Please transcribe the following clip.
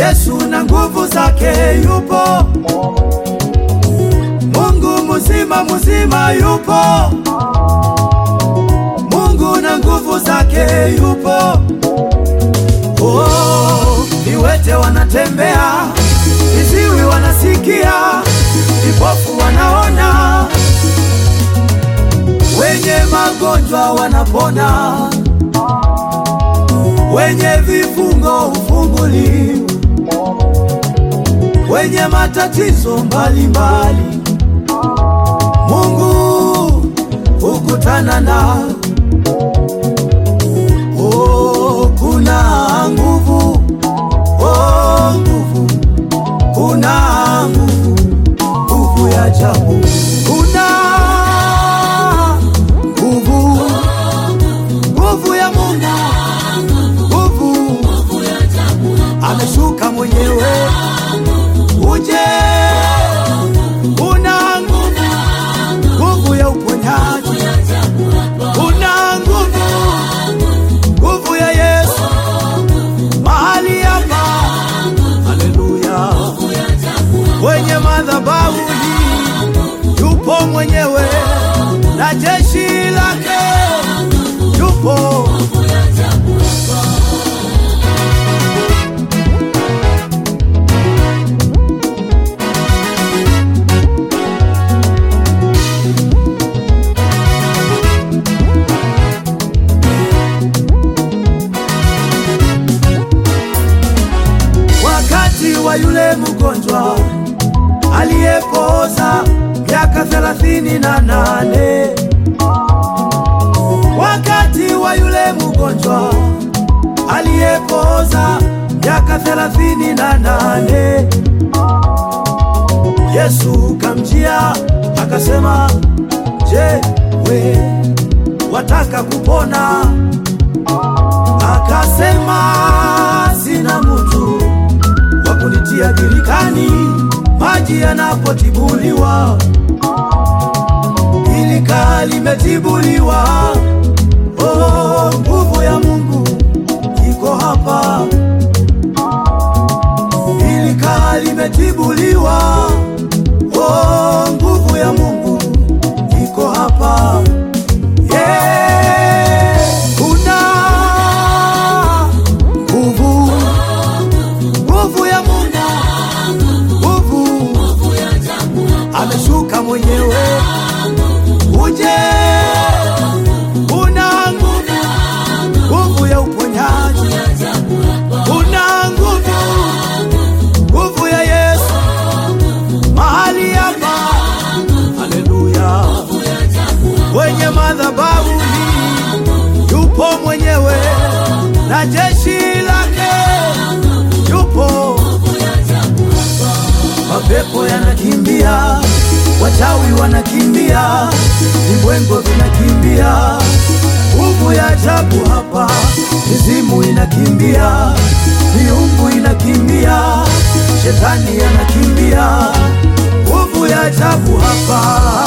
Yesu na nguvu zake yupo, Mungu mzima mzima yupo, Mungu na nguvu zake yupo. Oh, viwete wanatembea, viziwi wanasikia, vipofu wanaona, wenye magonjwa wanapona, wenye vifungo hufunguliwa, wenye matatizo mbalimbali, Mungu hukutana nao. Oh, kuna nguvu, oh, nguvu, kuna nguvu, nguvu ya ajabu, kuna nguvu, nguvu ya Mungu, nguvu ameshuka mwenyewe, uje, una nguvu, nguvu ya uponyaji, una nguvu nguvu ya Yesu mahali hapa, haleluya. Kwenye madhabahu hii yupo mwenyewe na jeshi lake yupo. Wakati wa yule mgonjwa aliyepooza miaka thelathini na nane wakati wa yule mgonjwa aliyepooza miaka thelathini na nane Yesu kamjia akasema, je, we wataka kupona? Akasema, sina mtu wa kunitia birikani maji yanapotibuliwa, bilika limetibuliwa. Oh, nguvu ya Mungu iko hapa, bilika limetibuliwa. Oh, nguvu ya Mungu iko hapa. Yeah, kuna nguvu, nguvu ya Mungu, nguvu ameshuka mwenyewe, uje, una nguvu, nguvu ya uponyaji, una nguvu, nguvu ya Yesu mahali hapa, haleluya. Kwenye madhabahu hii yupo mwenyewe na jeshi lake yupo. Mapepo yanakimbia, wachawi wanakimbia, vibwengo vinakimbia, nguvu ya ajabu hapa, mizimu inakimbia, miungu inakimbia, shetani anakimbia, nguvu ya ajabu hapa.